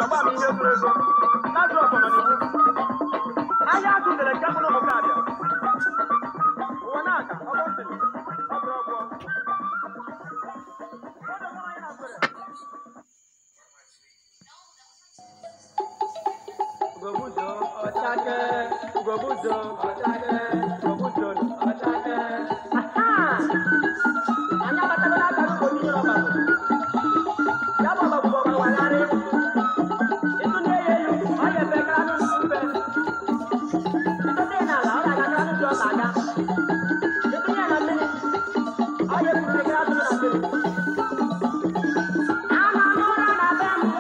agba m ihe zoro ezo lazarus nọ n'iwu ahịa azụ dere nke mkpụrụ ụmụ kabịa ụwa na-aga ọgbọ ntịrị ọ bụrụ ọgwụ Ugobuzo ọchake, ugobuzo ọchake, ugobuzo ọchake. Aha! Anyị abatagoro aka n'ugbo ndị nyere ọbara. Ya bụ ọbara bụ ọbara wagharị. Ịtụ na-eyi elu, ọ ga-efe kara n'ụlọ mfe. Ịtụ dị n'ala, ọ ga-aga kara n'ụlọ ọ na-aga. Ịtụ ya na mmiri, ọ ga-efuru kara n'ụlọ na mmiri. Ama m ụra na be m.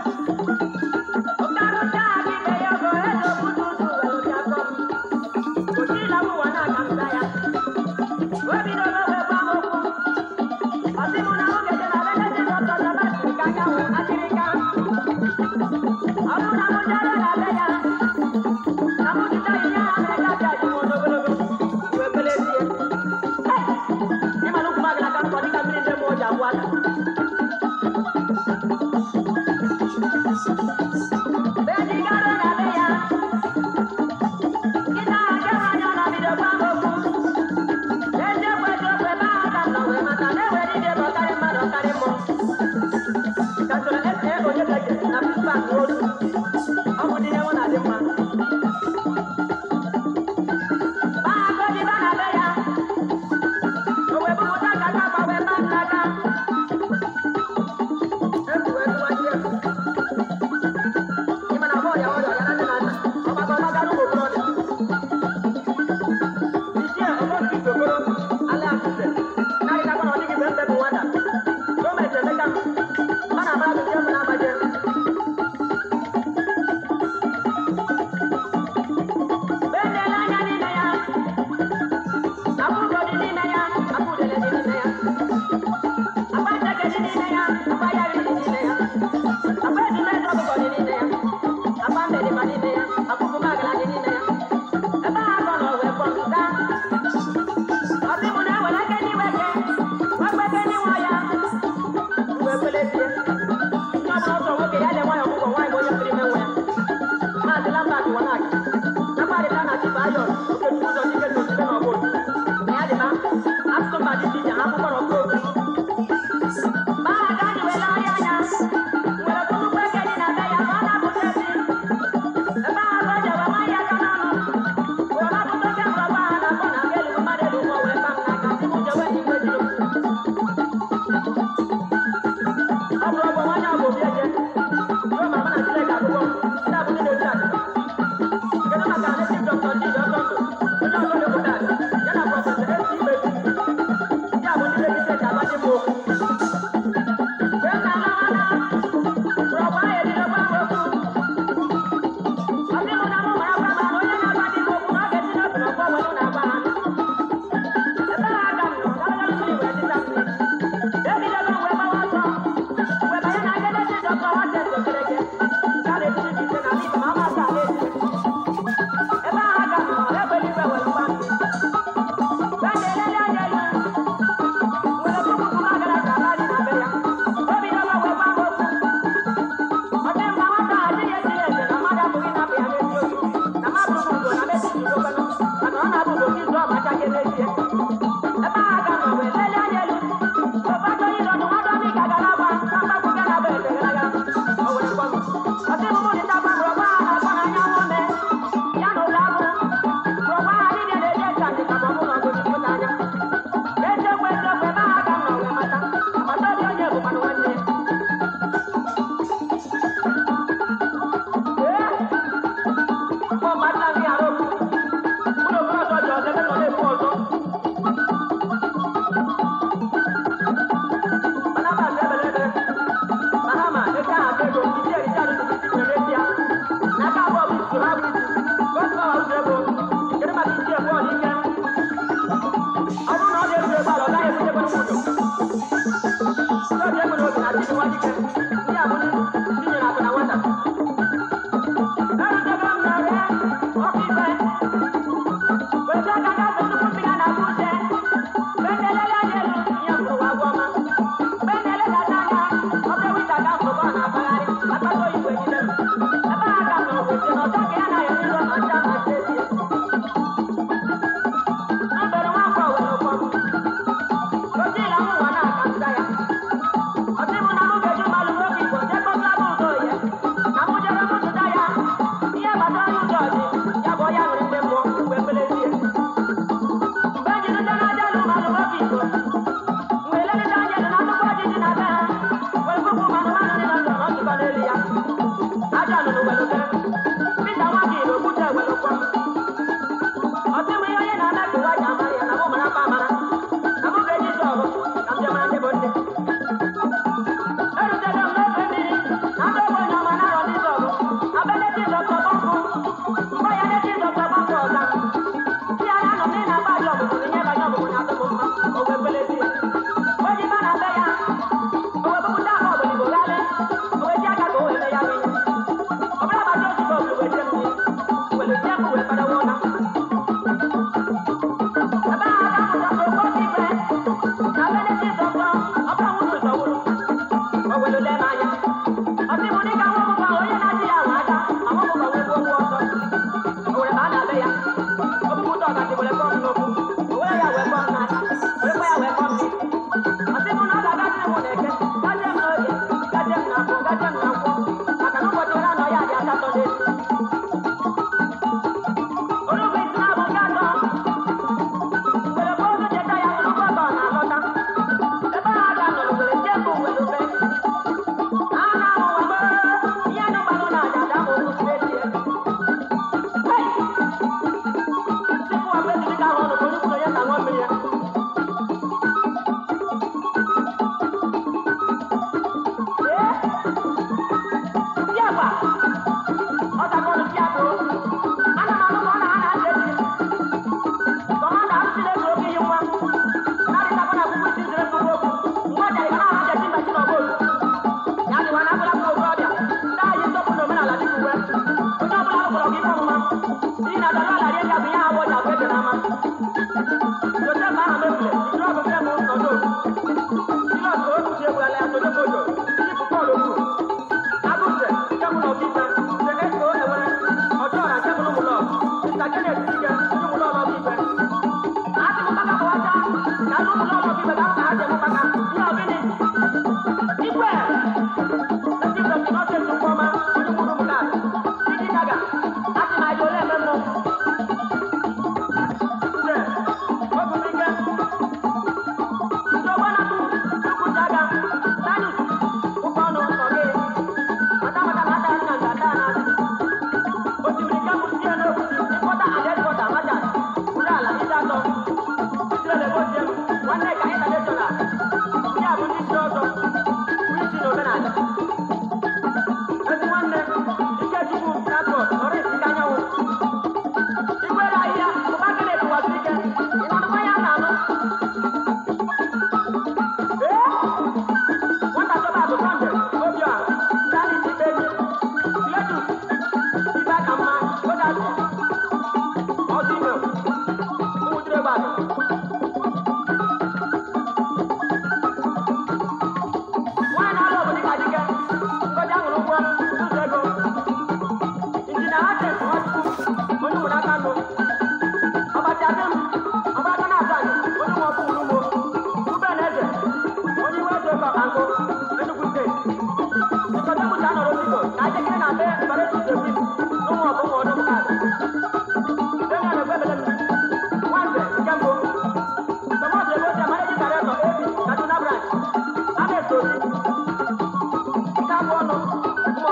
Mahama, eke ahụ ego, ndị ericha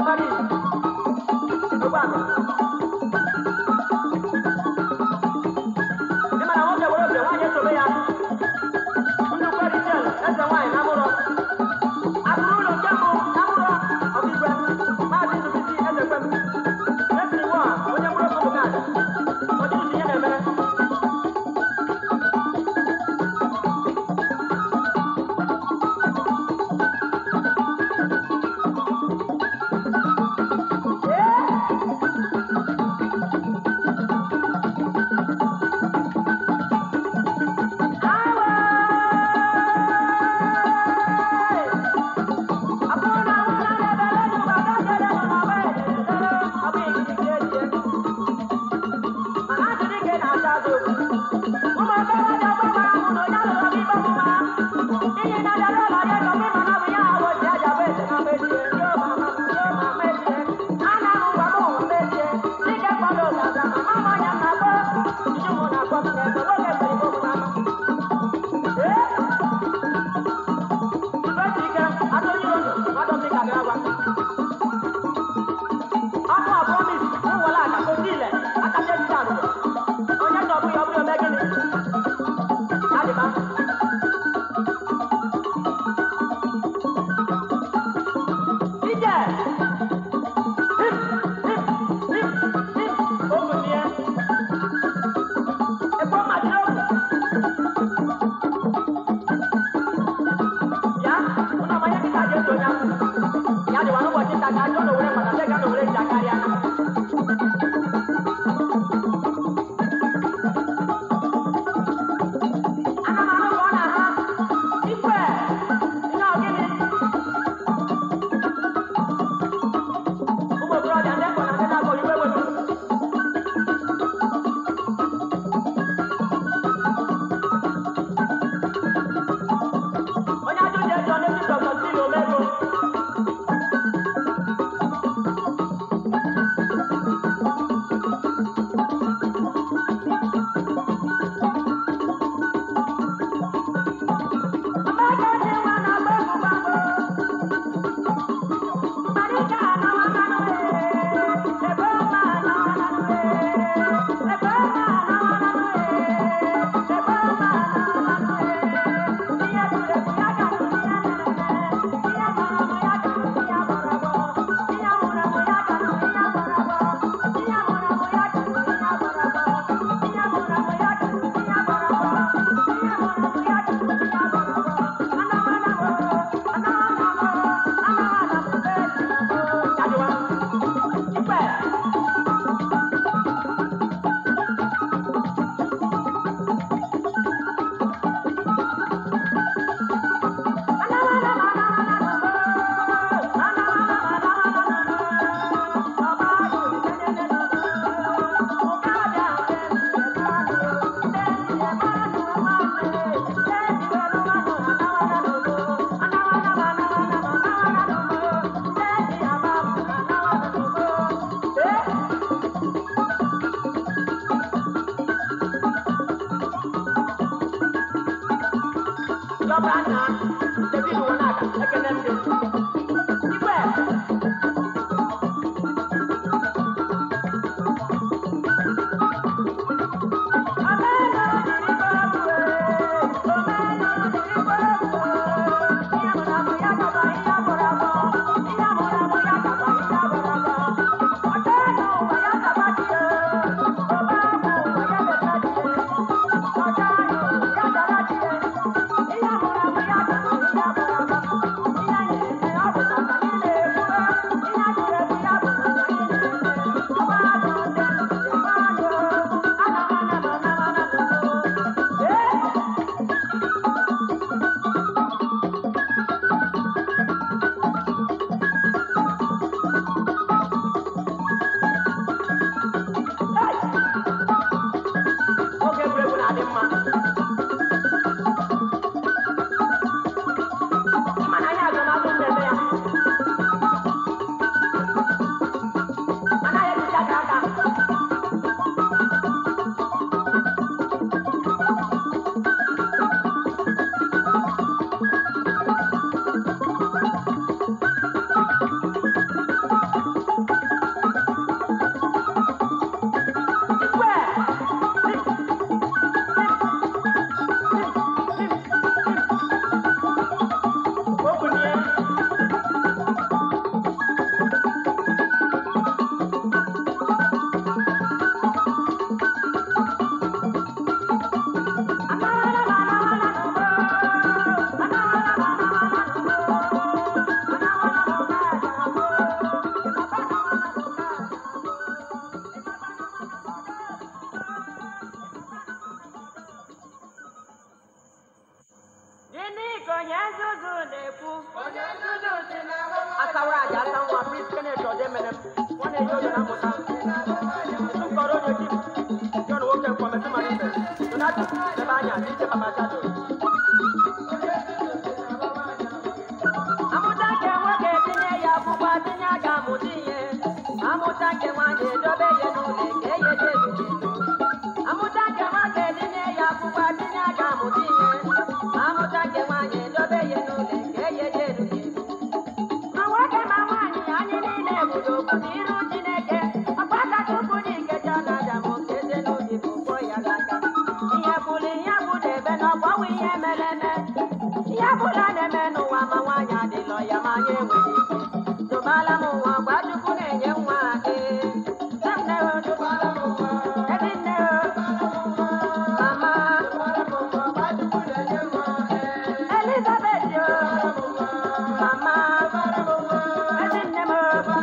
Paris. Ogba akụ. Ị ma na nwoke were obi nwaanyị esobe ya. Nnukwu Richel, eze nwaanyị na mụrọ. Akụrụ ụlọ nke mbụ na mụrọ ọkaikpe. Maazị Ndubisi Ezekwem. Mesiri Nwa, onye mkpụrụ okwu Bukad. Ọdịnihu ihe na-emere. Ọmụ abụọ mis, ụwọla aka, kotile, aka tesi arụrụ. Onye tọgbụ ya ọ bụrụ ome gịnị? Adịba. Ije! Hip, hip, hip, hip. Ogu nie. Ekwe mmadụ n'ogu. Ya, ụnụ amanye kịta ji eso onye ahụ. Ya dịwa n'ụbọchị nta ka ajọ na owere mgbada ndị ga na owere ji akarịa. Ana m ahụ ka ọ na-aha. Ikwe! Ihe ọgịnị? Ụmụ okorobịa ndị ekọ na ndị na-akọ iwe welu. Onye ajọ ji eji ọ na-esi Dr. Steve Omego. Dọba nna David Wanaka ekene ndị Igwe Yeah. nwaanyị edobe ya n'ụlọ ka enye ya eluigwe amụta nke nwoke tinye ya akwụkwọ tinye aka amụta ihe ma amụta nke nwaanyị edobe ya n'ụlọ ka enye ya eluigwe ma nwoke ma nwaanyị anyị niile bụrụ obodo iru Chineke ọgbaka Chukwu n'ikeja na Adam ka eze n'obi bụ ụgbọ ya n'aka ihe bụrụ ihe bụrụ ebe na ọgbanwe ihe mere eme ihe bụla na-eme n'ụwa ma nwaanyị adịlọ ya ma anyị enweghị ike tụbala m nwa gwa Chukwu na-enye nwa ee nne o tụbala m nwa ebe nne o mama Elizabeth o mama ebe nne m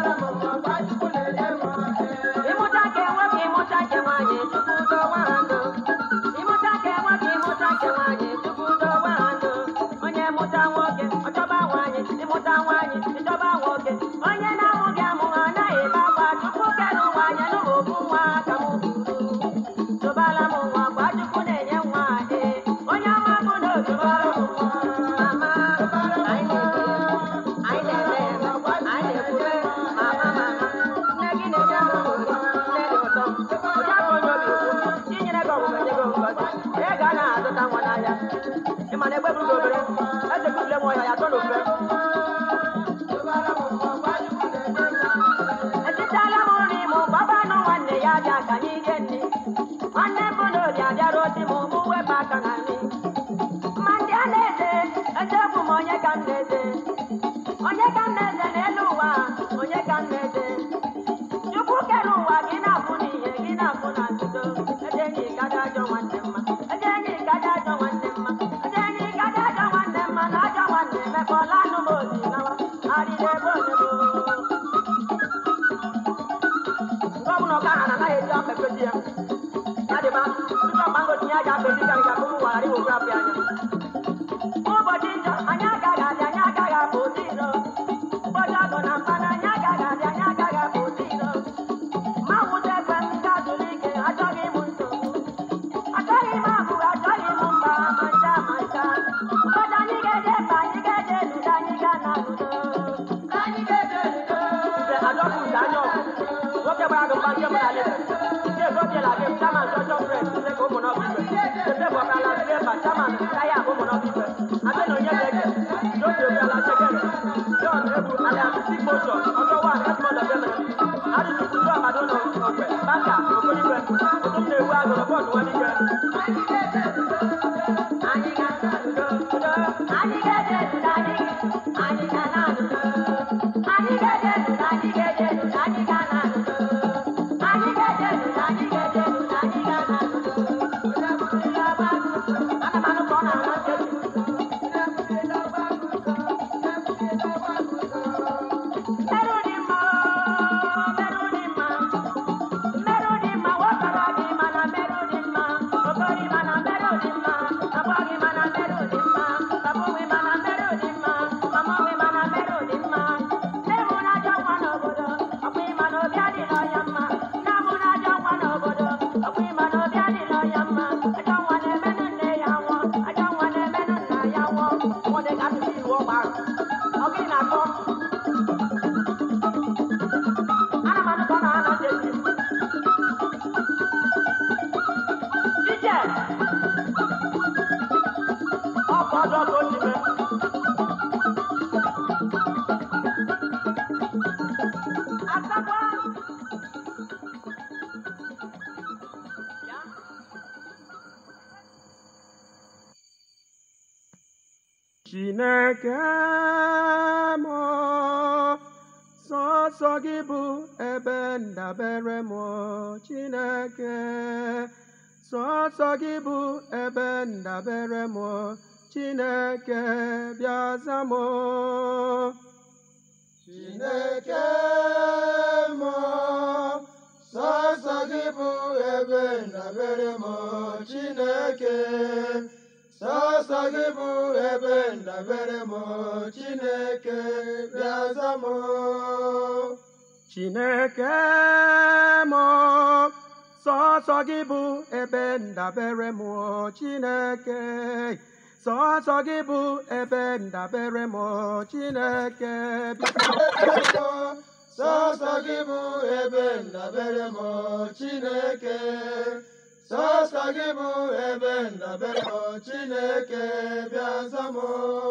ịmụta nke nwoke ịmụta nke nwaanyị tupu dọwa ha ndụ ịmụta nke nwoke ịmụta nke nwaanyị tupu dọwa ha ndụ onye mụta nwoke ọchọba nwaanyị ịmụta nwaanyị ịchọba nwoke onye na-amụghị amụ ha anaghị ebe akwa chukwu kere ụwa anya n'obu nwa ka m buru tụbala m nwa gwa chukwu na-enye nwa ee onye ọma bụ na otụbara m nwa mama anyị na-eme anyị na-eme anyị na-ekwube mama mama nne gị na-enye m obi nne dị ụtọ ụdị afọ onye obi ukwu chinyere gị ọgwụgwọ nye gị ngọzi onye ga a na-azụta nwa n'ahịa ịma na egbe buru gị obere eze gị ule m ọhịa ya tọ n'ofe etitala m nri m gbaba anụ nwanne ya bịa ka anyị rie nri nwanne m bụ na ori abịara ozi m mụ wepụ aka na nri ma ndị a na-eze eziokwu m onye ka m na-eze onye ka m na-eze n'elu ụwa onye ka m na-eze chukwu kere ụwa gị na-afụ n'ihe gị na-afụ na nzuzo eze enyi gaja ajọ nwanne mma eze enyi gaja ajọ nwanne mma eze enyi gaja ajọ nwanne mma na ajọ nwanne emekọla anụ m ozi nawa arịrị ebe onye bụ nke ọbụla ọka ha na anaghị eji ọkpa ekpezi ya ya dịba tupu ọkpa ngozi ya ji akpa ezi ka nke akụmụ nwara dị okwu afọ anya ụbọchị njọ anyị agaghị adị anyị agaghị abụ ụdị iro ụbọchị ọgụ na mpa na anyị agaghị adị anyị agaghị abụ ụdị iro ma nwụta ekwe m nke zuru ike achọghị m nsogbu achọghị m abụghị achọghị m mba ma ncha ma ncha ụbọchị anyị ga-eje ebe anyị ga-eje eludo anyị ga na ludo anyị ga-eje eludo adọkụ nke anya ọkụ nwoke gbara gị mgba nke mara lebe nke egobiela gị chairman social press nke ka ụmụ n'ọbụ ibe ebe bụ ọkala silva chairman taya ụmụ n'ọbụ ibe ate na onye ga-ege n'otu obiala chekere john egwu alias sik motion ọjọ wan esmond ọbịamere adụchukwu ndị ọbado na okwe baka okolibe ụtụ m na-ewu agụrụ bọọdụ nwanike anyị ga-aga ludo ludo anyị ga-eje ludo anyị anyị ga na ludo anyị ga-eje ludo anyị ga-eje ludo anyị ga na ludo anyị ga-eje ludo anyị ga-eje ludo anyị ga na ludo ana m anụ ka ọ na-ana ntị Merụ dị mma, merụ dị mma, merụ dị mma, wọtara gị mana merụ dị mma, okori mana merụ dị mma, abụọ gị mana merụ dị mma, abụ gị mana merụ dị mma, mama gị mana merụ dị mma. Nne m na-ajọ nwa n'obodo, ọkwa ịma na obi adịrọ ya mma. Nna m na-ajọ nwa n'obodo, ọkwa ịma na obi adịrọ ya mma. Ajọ nwa na-emenụ nne ya nwụọ, ajọ nwa na-emenụ nna ya nwụọ. Ọ dị ka asụsụ Igbo gbara. Ọ gịnị na-akọ? Ana m anụ ka ọ na-ana ntị ezi. Ije! Ọ bụ ọjọọ ka o ji mee. Asakwa! Ya. Chineke m sọsọ gị bụ ebe ndabere m Chineke sọsọ gị bụ ebe ndabere m Chineke bịa za m Chineke m sọsọ gị bụ ebe ndabere m Chineke sọsọ gị bụ ebe ndabere m Chineke bịa za m Chineke m sọsọ gị bụ ebe ndabere m Chineke sọsọ gị bụ ebe ndabere m Chineke bịa sọsọ gị bụ ebe ndabere m Chineke sọsọ gị bụ ebe ndabere m Chineke bịa za m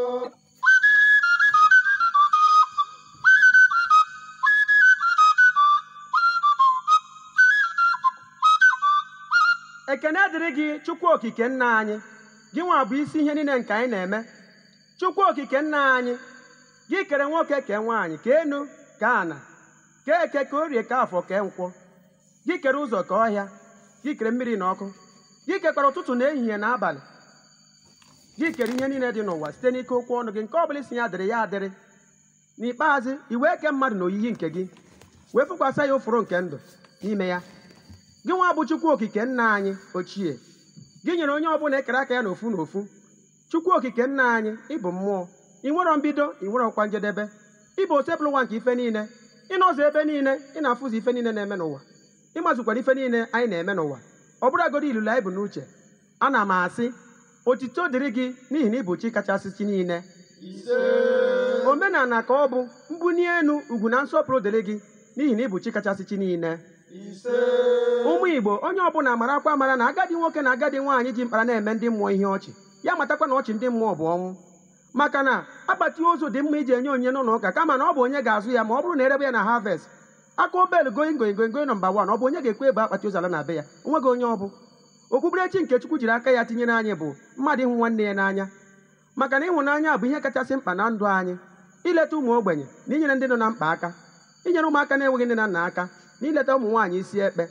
ekene dịrị gị chukwu okike nna anyị gị nwa bụ isi ihe niile nke anyị na-eme chukwu okike nna anyị gị kere nwoke kee nwaanyị ka enu ka ana ka eke ka orie ka afọ kee nkwọ gị kere ụzọ ka ọhịa gị kere mmiri na ọkụ gị kekwara ụtụtụ na ehihie na abalị gị kere ihe niile dị n'ụwa site n'ike okwu ọnụ gị nke ọ bụla isi ya dịrị ya adịrị n'ikpeazụ i wee kee mmadụ na oyiyi nke gị wee fụkwasị ya ụfụrụ nke ndụ n'ime ya gị nwa bụ chukwu okike nna anyị ochie gị nyere onye ọbụla ekere aka ya n'ofu n'ofu chukwu okike nna anyị ịbụ mmụọ ị nwerọ mbido ị nwerọ ọkwa njedebe ịbụ otebụl ụwa nke ife niile ị nọzọ ebe niile ị na-afụzi ife niile na-eme n'ụwa ịmazụkwara ife niile anyị na-eme n'ụwa ọ bụrụgodi ilulu anyị bụ n'uche ana m asị otito dịrị gị n'ihi na ịbụ chi kachasị chi niile ise omenala ka ọ bụ mbuni elu ugwu na nsọpụrụ dịrị gị n'ihi na ịbụ chi kachasị chi niile ise ụmụ igbo onye ọbụla marakwa mara na agadi nwoke na agadi nwaanyị ji mkpara na-eme ndị mmụọ ihe ọchị ya matakwa na ọchị ndị mmụọ bụ ọnwụ maka na akpati ozu dị mma iji enye onyinye n'ụlọ ụka kama na ọ bụ onye ga-azụ ya ma ọ bụrụ na erebe ya na harvest aka obel going going going going nọmba wan ọ bụ onye ga-ekwe ebe akpati ozu ala na be ya onweghị onye ọ bụ okpukperechi nke chukwu jiri aka ya tinyere anyị bụ mmadụ ịhụ nwanne ya n'anya maka na ịhụnanya bụ ihe kachasị mkpa na ndụ anyị ileta ụmụ ogbenye na inyere ndị nọ na mkpa aka inyere ụmụaka na-enweghị nne na nna aka na ileta ụmụ nwaanyị isi ekpe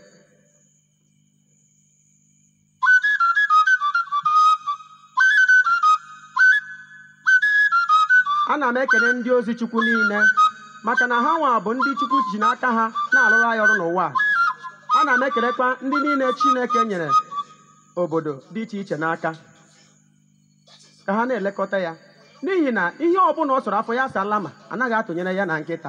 ana m ekele ndị ozi chukwu niile maka na ha nwa bụ ndị chukwu ji n'aka ha na-alụrụ anyị ọrụ n'ụwa a. ana m ekelekwa ndị niile chineke nyere obodo dị iche iche n'aka ka ha na-elekọta ya n'ihi na ihe ọbụla ọ sọrọ afọ ya asala ma anaghị atụnyere ya na nkịta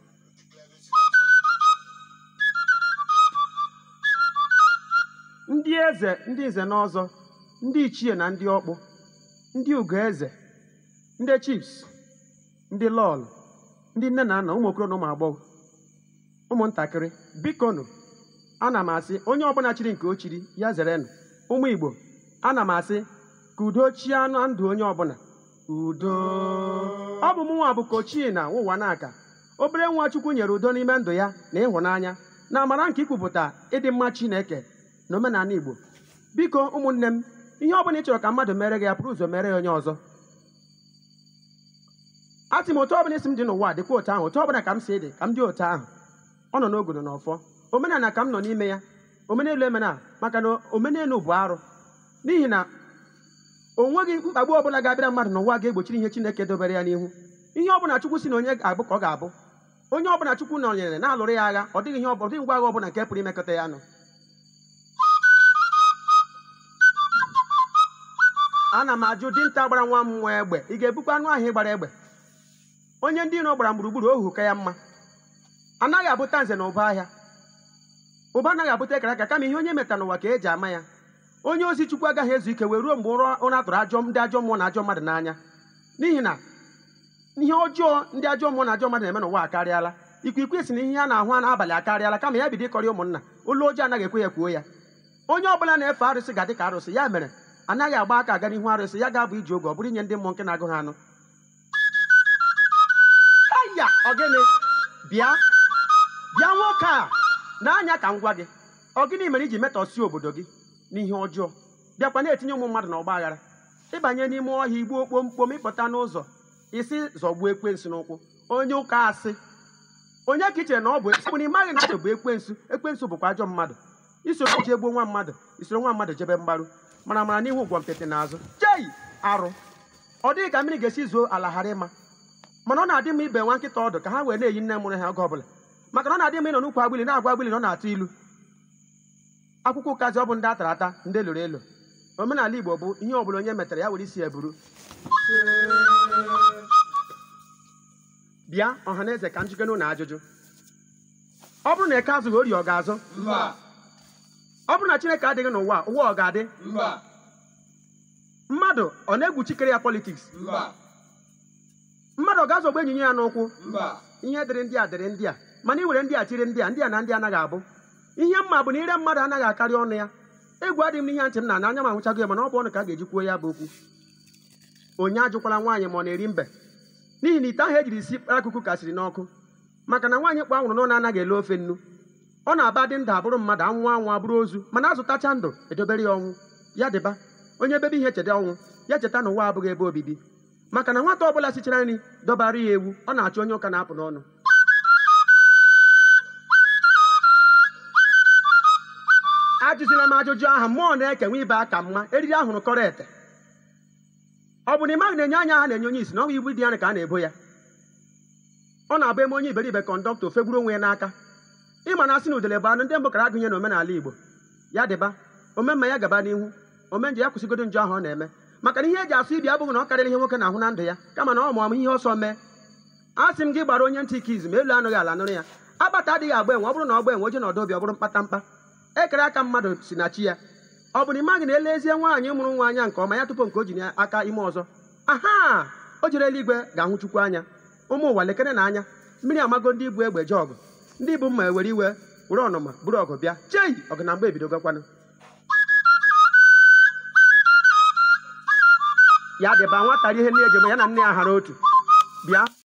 ndị eze ndị nze na ọzọ ndị ichie na ndị ọkpụ ndị ugo eze ndị chiefs ndị lọl ndị nne na nna ụmụ okoro na ụmụ agbọghọ ụmụntakịrị bikonu ana m asị onye ọbụla chiri nke o chiri ya zerenụ ụmụ igbo ana m asị ka udo chie anụ ndụ onye ọbụla udo ọ bụ mụnwa bụ kochie na ụwa n'aka obere nwa chukwu nyere udo n'ime ndụ ya na ịhụnanya na amara nke ikwupụta ịdị mma chineke na omenala igbo biko ụmụnne m ihe ọbụla ị chọrọ ka mmadụ mere gị ya pụrụ ụzọ mere ya onye ọzọ atị m otu ọbụla isi m dị n'ụwa dịkwa otu ahụ otu ọbụla ka m si dị ka m dị otu ahụ ọ nọ n'ogodo na ọfọ omenala ka m nọ n'ime ya omenelu emena maka na omenelu bụ arụ n'ihi na o nweghị mkpagbu ọbụla ga-abịara mmadụ n'ụwa ga-egbochiri ihe chineke dobere ya n'ihu ihe ọbụla chukwu si na onye ga-abụ ka ọ ga-abụ onye ọbụla chukwu nọnyere na-alụrụ ya agha ọ dịghị ihe ọ ọ dịghị ngwa agha ọbụla nke pụrụ imekọta ya nụ ana m ajụ dinta gbara nwa m nwa egbe ị ga-ebukwa anụ ahụ ịgbara egbe onye ndị iro gbara gburugburu ohu ka ya mma anaghị abụta nze na ụba ahịa ụba anaghị abụta ekara aka kama ihe onye metara n'ụwa ka eji ama ya onye ozi chukwu agaghị ezu ike wee ruo mgbe ụra ụra tụrụ ajọ ndị ajọ mmụọ na ajọ mmadụ n'anya n'ihi na ihe ọjọọ ndị ajọ mmụọ na ajọ mmadụ na-eme n'ụwa akarịala ikwikwii si na ihe a na-ahụ n'abalị akarịala kama ya bido ịkọrị ụmụnna olu ojii anaghị ekwe ya kwuo ya onye ọbụla na-efe arụsị ga-adị ka arụsị ya mere anaghị agba aka aga n'ihu arụsị ya ga-abụ iji oge ọ bụrụ inye ndị mmụọ nke na-agụ ha anụ aya ọgịnị bịa bịa nwoke a na-anya ka m gwa gị ọ gịnị mere iji metọsie obodo gị n'ihe ọjọọ bịakwa na-etinye ụmụ mmadụ n'ọgba aghara ịbanye n'ime ọhịa igbuo kpomkpom ịpụta n'ụzọ isi zọgbuo ekwensu n'ụkwụ onye ụka asị onye ka i chere na ọ bụ bụ na ị maghị na ọ bụ ekwensu ekwensu bụkwa ajọ mmadụ isoro ji egbuo nwa mmadụ isoro nwa mmadụ jebe mgbaru mara mara n'ihu ụgwọ mpete n'azụ jei arụ ọ dịghị ka mmiri ga-esi zuo ala ghara ịma mana ọ na-adị m ibe nwa nkịta ọdụ ka ha wee na-eyi nne mụrụ ha oge ọbụla maka na ọ na-adị m ịnọ n'ukwu agbili na-agwa agbili na ọ na-atụ ilu akwụkwọ ụkazi ọ bụ ndị atara ata ndị eloro elo omenala igbo bụ ihe ọbụla onye metara ya were isi ya buru bịa ọha na eze ka m jikere ụlọ ajụjụ ọ bụrụ na eke azụghị ori ọ ga-azụ mba ọ bụrụ na chineke adịghị n'ụwa a, ụwa ọ ga-adị mba mmadụ ọ na-egwuchikere ya politiks mba mmadụ ọ ga-azọgbu enyi ya n'ụkwụ mba ihe dịrị ndị a dịrị ndị a mana i were ndị a chiri ndị a ndị a na ndị anaghị abụ ihe mma bụ na ire mmadụ anaghị akarị ọnụ ya egwu adịghị m n'ihe ntị m na anya m ahụchago ya mana ọ bụ ọnụ ka a ga-eji kwuo ya bụ okwu onye ajụkwala nwaanyị ma ọ na-eri mbe n'ihi na ite ahụ ejiri si akụkụ kasịrị n'ọkụ maka na nwaanyị kpọ anwụrụ n'ụlọ anaghị ele ofe nnu ọ na-aba dị ndụ abụrụ mmadụ anwụ anwụ abụrụ ozu mana azụtacha ndụ edobere ya ọnwụ ya dịba onye bebe ihe cheta ọnwụ ya cheta na ụwa abụghị ebe obibi maka na nwata ọbụla sichara nri dọbara ya ewu ọ na-achọ onye ụka na-apụ n'ọnụ ajụzila m ajụjụ ahụ mmụọ na-ekenwe ibe aka mma eriri ahụrụ kọrọ ete ọ bụ na ịmaghị na-enye anya ha na-enye onye isi na ọnwa ibu dị ya ka a na-ebo ya ọ na-abụ eme onye iberibe kọndọktọ ofegburu onwe ya n'aka ịma na asị na udele bụ anụ ndị mbụ kara agụnye n'omenala igbo ya dịba omemma ya gaba n'ihu omenje ya kwụsịgodo njọ ahụ ọ na-eme maka na ihe eji asụ ibi abụghị na ọ karịrị ihe nwoke na-ahụ na ndụ ya kama na ọ mụọ ihe ọsọ mee a sị m gị gbara onye ntị ike izu ma elu anụghị ala nụrụ ya agbata adịghị agba enwe ọ bụrụ na ọ gba enwe oje na ọdụ obi ọ bụrụ mkpatamkpa ekere aka mmadụ si na chi ya ọ bụ na ị maghị na elezie nwaanyị mụrụ nwa anya nke ọma ya tupu nke o ji aka ime ọzọ aha o jere eluigwe ga-ahụ chukwu anya ụmụ ụwa lekere na anya mmiri amago ndị ibu egbe je ọgụ ndị ibu mma ewere iwe were ọnụma buru ọgụ bịa chei ọgụ na mgbe ebidogokwanụ ya dịba nwatara ihe nne ejegbe ya na nne ya hara otu bịa